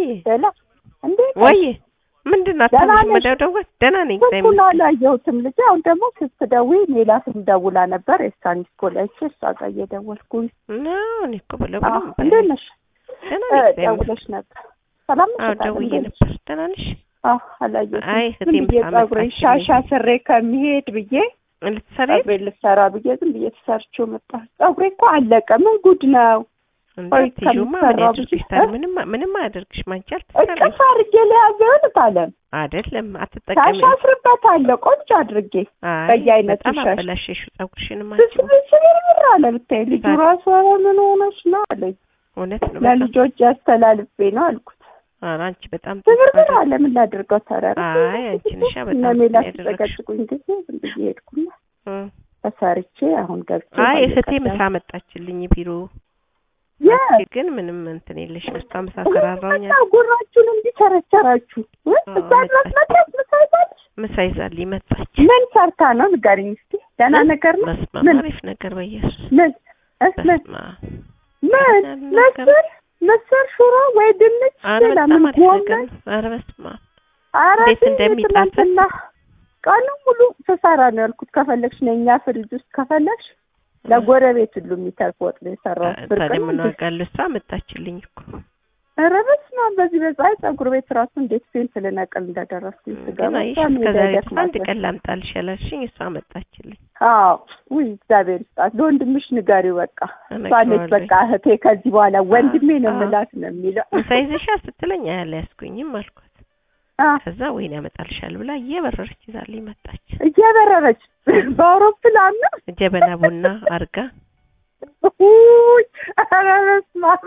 ወይ ሌላ እንዴት ነሽ? ወይ ምንድን ነው ደህና አታምሽ ነሽ? መደውደው ደህና ነኝ እግዚአብሔር ስልኩን ይመስገን። አላየሁትም ልጄ። አሁን ደግሞ ስትደውይ ሜላትም ደውላ ነበር የሳንዲስ ኮላይቼ እሷ ጋር እየደወልኩኝ ነው እኔ እኮ ብለው አዎ፣ ብለው እንዴት ነሽ? ደህና እ፣ ነኝ እግዚአብሔር ደውለሽ ነበር። ሰላም ነሽ? አዎ ታዲያ ደውዬ እንዴት ነሽ? ነበር ደህና ነሽ አዎ፣ አላየሁትም። አይ ዝም እህቴም ብዬ ሳመጣችልኝ። ፀጉሬን ሻሻ ስሬ ከሚሄድ ብዬ ልትሰሪ ፀጉሬን ልሰራ ብዬ ዝም ብዬ ተሰርቼው መጣ። ፀጉሬ እኮ አለቀ። ምን ጉድ ነው? ቆይ እንዴት ይሉማ ምን ከሚሰራው ያድርግሽ ብዙ- ታዲያ እ? ምንም ምንም አያደርግሽ ማንቺ አልተሰራሽ እቅፍ አድርጌ ለያዘውን ታለም አይደለም ሻሽ አትጠቀሚ አስርበታለሁ ቆንጆ አድርጌ አይ በየአይነቱ በጣም ሻሽ። አበላሸሽው ፀጉርሽንም አንቺ ስብስብር አለ ብታይ ልጁ ታዲያ? ራሱ ኧረ ምን ሆነች ነው አለኝ። እውነት ነው በጣም ለልጆች ያስተላልፌ ነው አልኩት። ኧረ አንቺ በጣም ስብርብር አለ ምን ላድርገው ታዲያ? አይ አንቺ ነሻ በጣም እነ ሜላት ያደረግሽው ሲጨቀጭቁኝ ጊዜ ዝም ብዬ ሄድኩና እ። ተሰርቼ አሁን ገብቼ አይ ባለ እህቴ ቀዳም- ምሳ መጣችልኝ ቢሮ የት? አንቺ ግን ምንም እንትን የለሽም እሷ ምሳ ሰራራውኛ እና ጉራችሁን እንዲቸረቸራችሁ እ? አዎ፣ እዛ ድረስ መጣች። መጣች ምሳ ይዛለች? ምሳ ይዛልኝ መጣች ምን ሰርታ ነው ንገሪኝ እስኪ። ደህና ነገር ነው? በስመ አብ ምን አሪፍ ነገር በኢየሱስ ምን እ? ምን በስመ አብ ምን ነገር- ምስር ምስር ሽሮ ወይ ድንች ኧረ ሌላ በጣም ምን አሪፍ ነገር ጎመን ነው ኧረ በስመ አብ ኧረ እንዴት ግን እንደሚጣፍጥ። ትናንትና ቀኑ ሙሉ ስሰራ ነው ያልኩት። ከፈለግሽ ነኛ ፍሪጅ ውስጥ ከፈለግሽ ለጎረቤት ሁሉ የሚተርፍ ወጥ ነው የሰራሁት። ብርቅ ታዲያ ነው ምን እንዴ? ዋጋ አለው እሷ መጣችልኝ እኮ ኧረ በስመ አብ በዚህ በፀሐይ ፀጉር ቤት ራሱ እንዴት ፌንት ልነቅል እንደደረስኩኝ ስገባ ግን አይሽ በጣም እስከዛሬ የሚደገፍ ድረስ አንድ ነበር። ቀን ላምጣልሽ ያላልሽኝ እሷ መጣችልኝ አዎ ውይ እግዚአብሔር ይስጣት። ለወንድምሽ ንገሪው በቃ እሷ ነች እነግረዋለሁ። በቃ እህቴ ከዚህ በኋላ ወንድሜ ነው አዎ። የምላት ነው የሚለው። ምሳ ይዘሻ ስትለኝ አያልያዝኩኝም አልኳት አዎ ከዛ ወይን ያመጣልሻል ብላ እየበረረች ይዛልኝ መጣች እየበረረች በአውሮፕላን ነው ጀበና ቡና አርጋ ውይ ኧረ በስመ አብ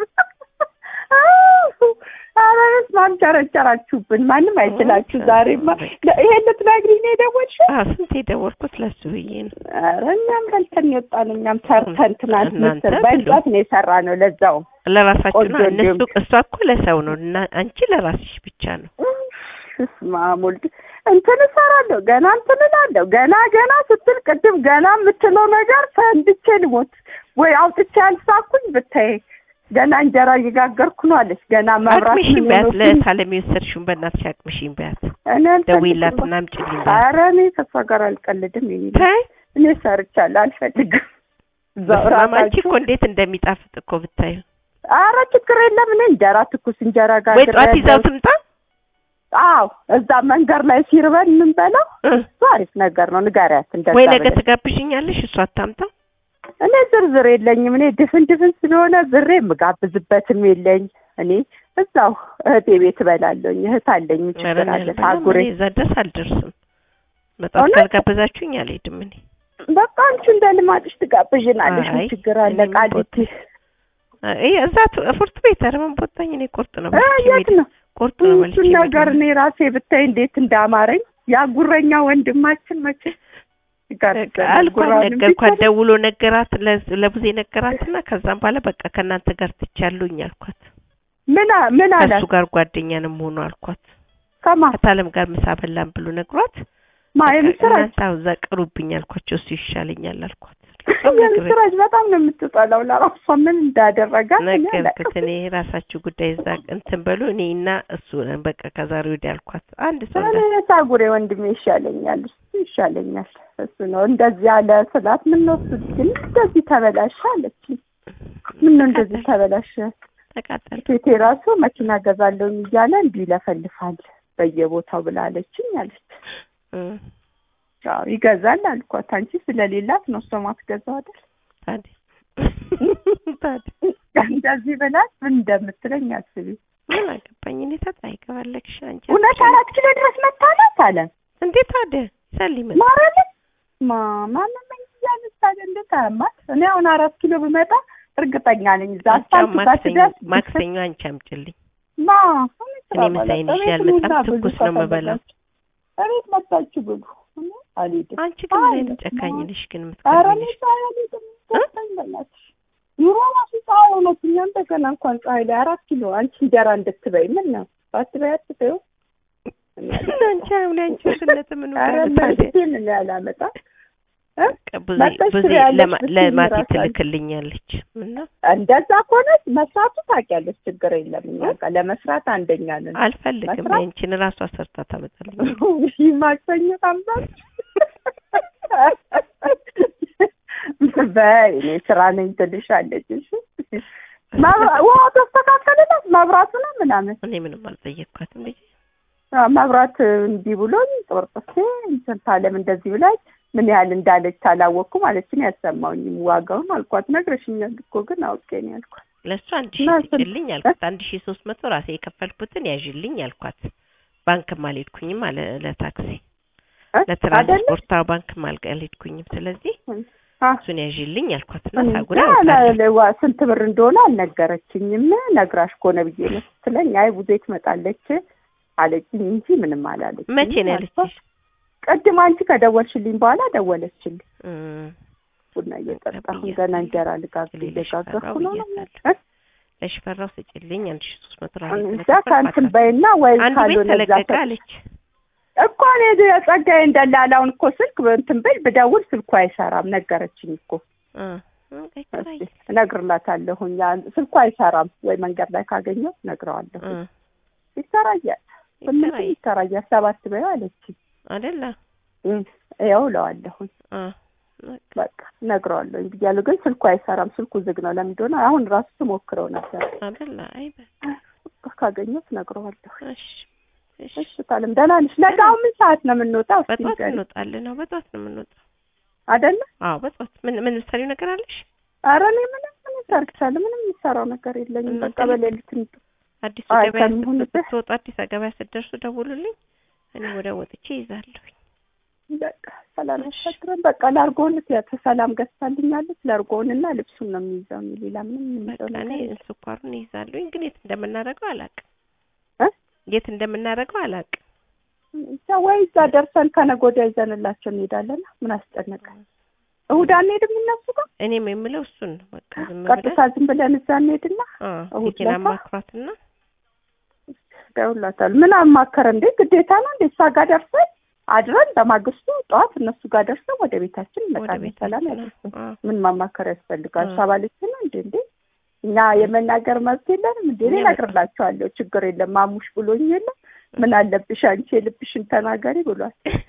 ኧረ በስመ አብ ቸረቸራችሁብን። ማንም አይችላችሁ። ዛሬማ ይሄን ልትነግሪኝ ነው የደወልሽው? አዎ ስንት የደወልኩት ለሱ ብዬ ነው ኧረ እኛም በልተን የወጣን እኛም ሰርተን ትናንት እናንተ ምስር ብሉ። በእንጨት ነው የሰራ ነው ለዛውም ለራሳችሁ ነው ቆንጆ እነሱ እንዲሁም- እሷ እኮ ለሰው ነው እና አንቺ ለራስሽ ብቻ ነው እስማ ሞልድ እንትን እሰራለሁ ገና እንትን እላለሁ ገና ገና ስትል ቅድም ገና የምትለው ነገር ፈንድቼ ልሞት ወይ አውጥቼ ያልሳኩኝ ብታይ ገና እንጀራ እየጋገርኩ ነው አለች። ገና መብራት አቅምሽን ምን ቢያት ሆኖብኝ ለሳለም የወሰድሽውን በእናትሽ አቅምሽን ቢያት እኔ አልፈልግም። ደውዪላትና አምጪልኝ ቢያት ኧረ እኔ ከእሷ ጋር አልቀልድም። የኔ ልጅ ታይ እኔ ሰርቻለሁ አልፈልግም። እዛው በስመ አብ አንቺ ራሳችሁ እኮ እንዴት እንደሚጣፍጥ እኮ ብታዩ ኧረ ችግር የለም። እኔ እንጀራ ትኩስ እንጀራ ጋር ወይ ጠዋት ይዛው ትምጣ አዎ እዛ መንገድ ላይ ሲርበን የምንበላው እ። እሱ አሪፍ ነገር ነው። ንገሪያት እንደዛ ወይ ነገ ብለሽ። ትጋብዥኛለሽ እሷ አታምጣ እኔ ዝርዝር የለኝም። እኔ ድፍን ድፍን ስለሆነ ዝሬ የምጋብዝበትም የለኝ። እኔ እዛው እህቴ ቤት እበላለሁኝ። እህት አለኝ። ምን ኧረ ችግር እኔ አለ? አልበላም። ታጉሬ እኔ እዛ ድረስ አልደርስም በጣም እውነት? ካልጋበዛችሁኝ አልሄድም እኔ በቃ አንቺ እንደ ልማድሽ ትጋብዥናለሽ። ምን አይ፣ ችግር አለ? እኔ ምን ቃሊቲ እ እዛ ቱ- ፍርት ቤት ኧረ ምን ቦታኝ እኔ ቁርጥ ነው እ በልቼ የት የምሄደው። ነው ቁርጥ ነው በልቼ እሱን ነገር የምሄደው። እኔ ራሴ ብታይ እንዴት እንዳማረኝ ያ ጉረኛ ወንድማችን መቼ ጋር አልኳት ነገርኳት። ደውሎ ነገራት ለ- ለቡዜ ነገራትና ከዛም በኋላ በቃ ከእናንተ ጋር ትቻሉኝ አልኳት። ምን አ- ምን ከእሱ አላት? ጋር ጓደኛ ነው መሆኑ አልኳት። ከማ ከታለም ጋር ምሳ በላን ብሎ ነግሯት ማ በቃ የምስራች እናንተ አዎ እዛ ቅሩብኝ አልኳቸው። እሱ ይሻለኛል አልኳት። በጣም ነግሬ- የምስራች በጣም ነው የምትጠላው። ለራሷ ምን እንዳደረጋት እኔ ነገርኩት አላውቅም። እኔ የራሳችሁ ጉዳይ እዛ እንትን በሉ እኔ እና እሱ ነን በቃ ከዛሬ ወዲያ አልኳት። አንድ ሰው እኔ እንዳት- የታጉሬ ወንድሜ ይሻለኛል፣ እሱ ይሻለኛል። እሱ ነው እንደዚህ ያለ ስላት ምን ነው እሱ ግን እንደዚህ ተበላሸ አለችኝ። ምን ነው እንደዚህ ተበላሸ? ተቃጠል ሴቴ ራሱ መኪና ገዛለሁኝ እያለ እንዲህ ይለፈልፋል በየቦታው ብላለችኝ አለች። እ አዎ ይገዛል አልኳት። አንቺ ስለሌላት ነው እሷ ማትገዛው አይደል? ታዲያ ታዲያ እንደዚህ ብላት ምን እንደምትለኝ አስቢ። ምን አገባኝ እኔ ተጣይ ከፈለግሽ አንቺ እውነት አራት ኪሎ ድረስ መታላት አለ እንዴት ታዲያ ይሰልኝ ምን ማረልን ማማመኝ እያለች ታዲያ እንዴት አያማት? እኔ አሁን አራት ኪሎ ብመጣ እርግጠኛ ነኝ እዛ አስፋልት ጋር ማክሰኞ ስደርስ ማክሰኞ አንቺ አምጪልኝ ማ እኔ ምሳዬን ይዤ አልመጣም፣ ትኩስ ነው የምበላው። እቤት መጣችሁ ብሉ። እኔ አልሄድም። አንቺ ግን ምን አይ፣ አይነት ጨካኝ ነሽ ግን ኧረ እኔ የምትቀርብልሽ ፀሐይ አልሄድም። ገባኝ በእናትሽ። ኑሮ ራሱ ፀሐይ ሆኖብኝ እንደገና እንኳን ፀሐይ ላይ አራት ኪሎ አንቺ እንጀራ እንድትበይ ምን ነው ባትበይ አትበይው። አንቺ አሁን አንቺ ስነት ምን ኧረ ታዲያ መርቴን እኔ አላመጣም። እ? ብዙ መጥተሽ ብዙ ትበያለሽ ለማ- ብትይኝ ለማቲ እራሱ ትልክልኛለች እና እንደዛ ከሆነ መስራቱ ታውቂያለሽ፣ ችግር የለም። እኛ ጋር ለመስራት አንደኛ ነን። አልፈልግም መስራት? ያንቺን ራሷ ሰርታ ታመጣልኝ ውይ ማክሰኞ ታምዛል በይ እኔ ስራ ነኝ ትልሻለች። እሺ መብራ- ውሃው ተስተካከለላት መብራቱ ነው ምናምን እኔ ምንም አልጠየቅኳትም ልጅ አዎ፣ መብራት እንዲህ ብሎኝ ጥርጥሴ እንትን ታለም እንደዚህ ብላኝ ምን ያህል እንዳለች አላወቅኩም ማለችን ያሰማውኝም ዋጋውን አልኳት። ነግረሽኛል እኮ ግን አውቄ ነው ያልኳት። ለእሱ አንድ ሺ እና ስንት- ስጭልኝ አልኳት አንድ ሺ ሶስት መቶ ራሴ የከፈልኩትን ያዥልኝ አልኳት ባንክም አልሄድኩኝም አለ ለታክሲ እ? አይደለ ለትራንስፖርት አዎ ባንክም አልቀ- አልሄድኩኝም ስለዚህ አ፣ እሱን ያዥልኝ አልኳት እና እንጃ ሳጉዳ ለ- ለ- ዋ- ስንት ብር እንደሆነ አልነገረችኝም። ነግራሽ ከሆነ ብዬ ነው ስትለኝ አይ ቡዜ ትመጣለች አለችኝ እንጂ ምንም አላለች። መቼ ነው ያለችሽ? ቅድም አንቺ ከደወልሽልኝ በኋላ ደወለችልኝ። እም፣ ቡና እየጠጣሁ ብያለሁ። ገና እንጀራ ልጋግር ለሽፈራው እየጋገርኩ ነው። ብያታለሁ። እ? ለሽፈራው ስጭልኝ አንድ ሺ ሶስት መቶ ራሴ እንጃ ስለከፈልኩ ከእንትን አልኳት። በይና ወይ አንድ ቤት ካልሆነ እዛ ተለቀቀ ሰ- አለች እኮ እኔ የጸጋዬ እንደላላውን እኮ ስልክ እንትን ብል ብደውል ስልኩ አይሰራም ነገረችኝ እኮ። እ፣ እ፣ ይከራይ። እስኪ እነግርላታለሁኝ። ያ- ስልኩ አይሰራም ወይ መንገድ ላይ ካገኘው እነግረዋለሁ። እ፣ ይሰራያል ስምንት ይከራይ ይሰራያል ሰባት በይው አለችኝ። አይደለ እም፣ ይኸው እለዋለሁኝ እ፣ በቃ በቃ እነግረዋለሁኝ ብያለሁ። ግን ስልኩ አይሰራም። ስልኩ ዝግ ነው። ለምን እንደሆነ አሁን ራሱ ትሞክረው ነበር። አይደለ አይ በቃ ካገኘሁት እነግረዋለሁ። እሺ እሺ እሺ ታለም ደህና ነሽ? ነገ አሁን ምን ሰዓት ነው የምንወጣው? እስኪ በጠዋት ንገሪኝ። እንወጣለን ነው በጠዋት ነው የምንወጣው አይደለ? አዎ በጠዋት ምን ምን ምሳሌው ነገር አለሽ ኧረ እኔ ምንም ምን ሰርቻለሁ? ምንም የምሰራው ነገር የለኝም። እናንተ በቃ ልክ- በሌሊት እንትን አዲሱ አይ ገበያ ከሚሆንብህ ስትወጡ አዲስ ገበያ ስትደርሱ ደውሉልኝ እኔ ወደ ወጥቼ ይዛለሁ በቃ ሰላም ያሳድረን። በቃ ላርጎውን ያተ ሰላም ገዝታልኛለች። ላርጎውንና ልብሱን ነው የሚይዘው። እኔ ሌላ ምንም የሚይዘው በቃ እኔ ነገር የለም። ስኳሩን ይዛለሁኝ ግን የት እንደምናደርገው አላውቅም እ? የት እንደምናደርገው አላውቅም ብቻ ወይ እዛ ደርሰን ከነገ ወዲያ ይዘንላቸው እንሄዳለን። ምን አስጨነቀ? እሑድ አንሄድም እነሱ ጋር እኔም የምለው እሱን ነው በቃ ዝም ቀጥታ ብለን ዝም ብለን እዛ እንሄድና አ እሑድ ልጄን ለታ? አማክሯትና ደውላታል። ምን አማከረ እንዴ? ግዴታ ነው እንዴ? እሷ ጋር ደርሰን አድረን በማግስቱ ጠዋት እነሱ ጋር ደርሰን ወደ ቤታችን ወደ እንመጣለን። ቤት ሰላም ነው ያደርሰን። አ ምን ማማከር ያስፈልጋል? አ። እሷ ባለች ነው እንዴ እንዴ እኛ የመናገር መብት የለንም እንዴ? እኔ እኛ እነግርላቸዋለሁ። ችግር የለም ማሙሽ ብሎኝ የለም ምን አለብሽ አንቺ የልብሽን ተናገሪ ብሏል።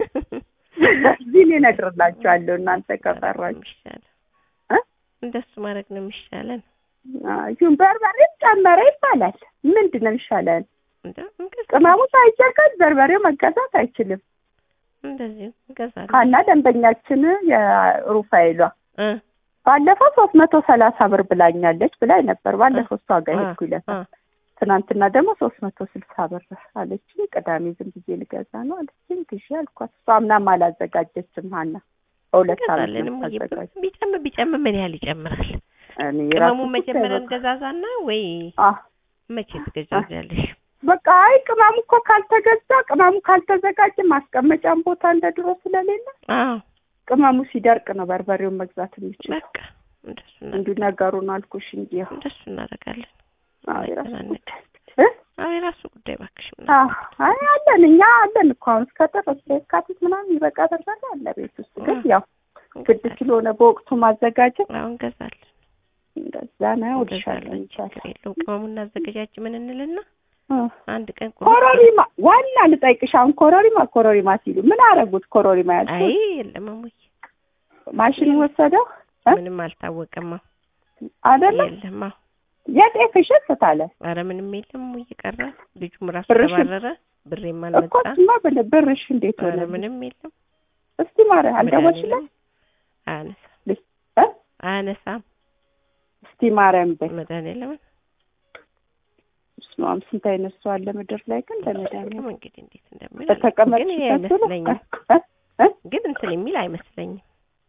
ስለዚህ እኔ እነግርላቸዋለሁ እናንተ ከፈራችሁ የሚሻለው እ? እንደሱ ማድረግ ነው የሚሻለን ይሁን በርበሬም ጨመረ ይባላል። ምንድን ነው የሚሻለን? እንደ እንገዛ ቅመሙ ሳይጨቀል በርበሬው መገዛት አይችልም። እንደዚህ እንገዛለን ሀና ደንበኛችን የሩፋኤሏ እ ባለፈው ሶስት መቶ ሰላሳ ብር ብላኛለች ብላኝ ነበር። ባለፈው እሷ ጋር አ ሄድኩ ይለታ አ ትናንትና ደግሞ ሶስት መቶ ስልሳ ብር አለችኝ። ቅዳሜ ዝም ብዬ ልገዛ ነው አለችኝ። ግዢ አልኳት። እሷ ምናምን አላዘጋጀችም ሀና በሁለት ዓመት እንገዛለን ነው እሙዬ ታዘጋጅ። ቢጨምር ቢጨምር ምን ያህል ይጨምራል እኔ ቅመሙ ራሱ መጀመሪያ በቃ እንገዛዛና ወይ አ መቼ ትገዛዛለሽ በቃ አይ ቅመሙ እኮ ካልተገዛ ቅመሙ ካልተዘጋጀ ማስቀመጫም ቦታ እንደ ድሮ ስለሌለ አዎ ቅመሙ ሲደርቅ ነው በርበሬውን መግዛት የሚችለው። በቃ እንደሱ እንዲሁ እናደርጋለን ነገሩን አልኩሽ እንጂ ያው እንደሱ እናደርጋለን አዎ የራሱ አይጨናነቅ። ጉዳይ እ? አዎ የራሱ ጉዳይ እባክሽ ምን አዎ አይ አለን እኛ አለን እኮ አሁን እስከ ጥር እስከ የካቲት ምናምን ይበቃ በርበሬ አለ ቤት ውስጥ ግን ያው ግድ ስለሆነ በወቅቱ ማዘጋጀት አሁን እንገዛለን እንደዛ ነው እልሻለሁ እንገዛለን ችግር የለውም ቅመሙን እናዘገጃጅ ምን እንልና እ። አንድ ቀን ቁርጥ ኮሮሪማ ዋና ልጠይቅሽ አሁን ኮሮሪማ ኮሮሪማ ሲሉ ምን አረጉት ኮሮሪማ አይ ያልኩት የለም እሙዬ ማሽን ወሰደው እ? ምንም አልታወቀም አዎ አይደለም የለም አዎ የጤፍ እሸት ታለ ኧረ ምንም የለም እሙዬ ቀረ ልጁም ራሱ ብርሽን- ተባረረ ብሬም እኮ አልመጣ እሱማ ብለ- ብርሽ እንዴት ኧረ ሆነ ምንም የለም እስቲ ማረ አልደወልሽለት መድኃኒዓለም አያነሳም እ? አያነሳም እስቲ ማርያም በይ መድኃኒዓለም ስማም ስንት አይነት ሰው አለ ምድር ላይ ግን ለመድኃኒዓለም እንግዲህ እንዴት እንደሚል አላውቅም። ግን ይሄ በተቀመጥሽበት ብሎ አይመስለኝም እ? እ? ግን እንትን የሚል አይመስለኝም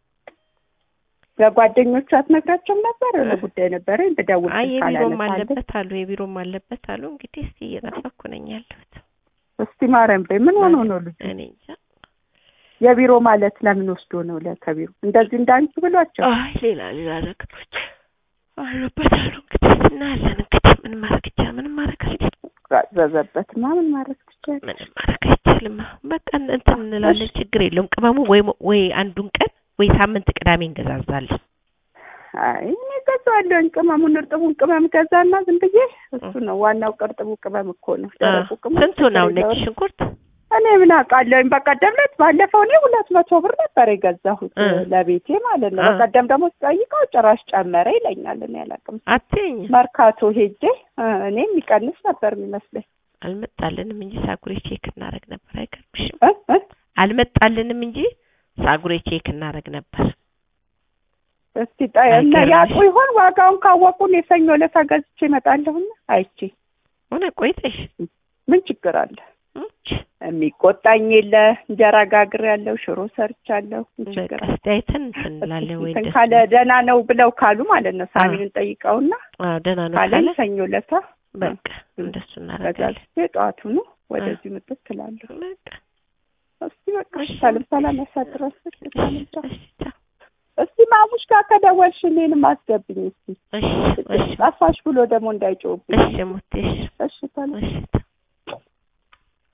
ለጓደኞቹ አትነግራቸውም ነበር ለጉዳይ ነበረ ብደውል አይ ስልክ የቢሮም አላነሳልኝ። አለበት አሉ የቢሮም አለበት አሉ እንግዲህ እስቲ እየጠበኩ ነኝ ያለሁት እስቲ ማርያም በይ ምን ሆኖ ነው ልጁ እኔ እንጃ የቢሮ ማለት ለምን ወስዶ ነው ለከቢሮ እንደዚህ እንዳንቺ ብሏቸው አይ ሌላ ሌላ ነገሮች አሉበት አሉ እንግዲህ እናያለን እንግዲህ ምን ማድረግ ይቻላል ምንም ማድረግ አልችልም ዘዘበት ምናምን ማድረግ ትችያለሽ ምንም ማድረግ አይቻልም በቃ እንትን እንላለን ችግር የለውም ቅመሙ ወይ ወይ አንዱን ቀን ወይ ሳምንት ቅዳሜ እንገዛዛለን። አይ እኔ ገዛዋለሁኝ። ቅመሙን እርጥቡን ቅመም ገዛና ዝም ብዬ እሱ ነው ዋናው። ቅርጥቡ ቅመም እኮ ነው። ደረቁ ቅመም ስንቱ ነው ነጭ ችግር ሽንኩርት? እኔ ምን አውቃለሁኝ። በቀደም ዕለት ባለፈው እኔ ሁለት መቶ ብር ነበር የገዛሁት እ። ለቤቴ ማለት ነው። እ። በቀደም ደግሞ ስጠይቀው ጭራሽ ጨመረ ይለኛል። እኔ አላውቅም። አትይኝ መርካቶ ሄጄ እ፣ እኔ የሚቀንስ ነበር የሚመስለኝ አልመጣልንም እንጂ ሳጉሬ ቼክ እናደርግ ነበር። አይገርምሽም? እ እ አልመጣልንም እንጂ ሳጉሬ ቼክ እናደርግ ነበር። እስቲ ጠ- እና አይገርምሽ? ያውቁ ይሆን ዋጋውን ካወቁ እኔ ሰኞ ዕለት ገዝቼ እመጣለሁና አይቼ ሆነ ቆይተሽ ምን ችግር አለ? እች የሚቆጣኝ የለ እንጀራ ጋግር ያለው ሽሮ ሰርቻለሁ። ምን በቃ ችግር አለ? እስቲ አይተን እንትን እንላለን ወይ እንትን እንደሱ ካለ ደህና ነው ብለው ካሉ ማለት ነው ሳሚንን ጠይቀውና አዎ ደህና ነው ካለኝ ካለ ሰኞ ዕለት በቃ እንደሱ እናደርጋለን። ገዛዝቼ ጠዋቱኑ ወደዚህ ምጥት ትላለሁ። በቃ እስቲ በቃ እሺ። ሰላም ሰላም ያሳድረስ። እሺ እሺ ቻው። እስቲ ማሙሽ ጋር ከደወልሽ እኔንም አስገብኝ እስቲ እሺ እሺ ጠፋሽ ብሎ ደግሞ እንዳይጮህብኝ። እሺ ሙቴ እሺ እሺ ሰላም እሺ